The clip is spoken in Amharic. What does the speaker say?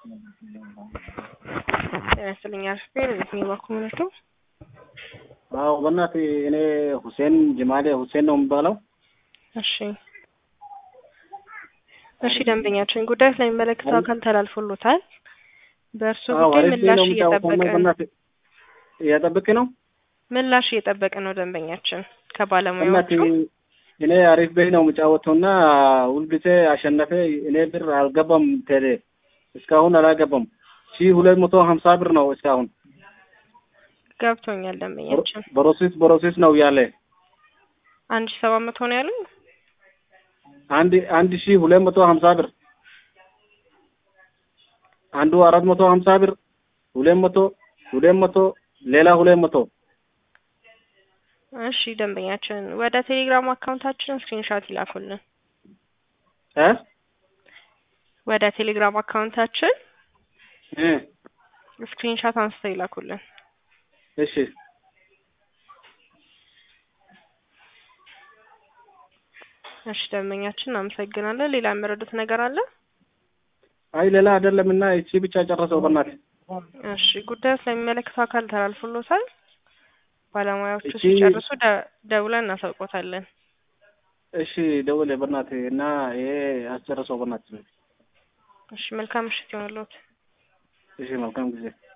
ጤና ይስጥልኝ አርፌ የትኛው ባኩመነቱ አዎ በእናትህ እኔ ሁሴን ጅማሌ ሁሴን ነው የሚባለው። እሺ እሺ ደንበኛችን ጉዳይ ስለሚመለከተው አካል ተላልፎሎታል። በእርሱ አዎ ጉዳይ አሪፍ ምላሽ ነው የሚጫወተው። እየጠበቅን በእናትህ እያጠብቅ ነው ምላሽ እየጠበቅን ነው ደንበኛችን ከባለሙያዎቹ በእናትህ እኔ አሪፍ ቤት ነው የሚጫወተው እና ሁልጊዜ አሸነፈ። እኔ ብር አልገባም ቴሌ እስካሁን አላገባም። ሺህ ሁለት መቶ ሀምሳ ብር ነው እስካሁን ገብቶኛል ደንበኛችን በሮሲስ በሮሲስ ነው ያለ አንድ ሺህ ሰባት መቶ ነው ያሉኝ አንድ አንድ ሺህ ሁለት መቶ ሀምሳ ብር አንዱ አራት መቶ ሀምሳ ብር ሁለት መቶ ሁለት መቶ ሌላ ሁለት መቶ እሺ ደንበኛችን ወደ ቴሌግራም አካውንታችን ስክሪንሾት ይላኩልን እ ወደ ቴሌግራም አካውንታችን እ ስክሪንሾት አንስተው ይላኩልን እሺ እሺ ደንበኛችን እናመሰግናለን ሌላ የሚረዱት ነገር አለ አይ ሌላ አይደለም እና እቺ ብቻ ጨረሰው በእናትህ እሺ ጉዳዩ ስለሚመለከተው አካል ተላልፎሎታል ባለሙያዎቹ እሺ። ሲጨርሱ ደ- ደውለን እናሳውቆታለን እሺ ደውል በእናትህ እና ይሄ አስጨረሰው በእናትህ እሺ መልካም ምሽት ይሆንልዎት እሺ መልካም ጊዜ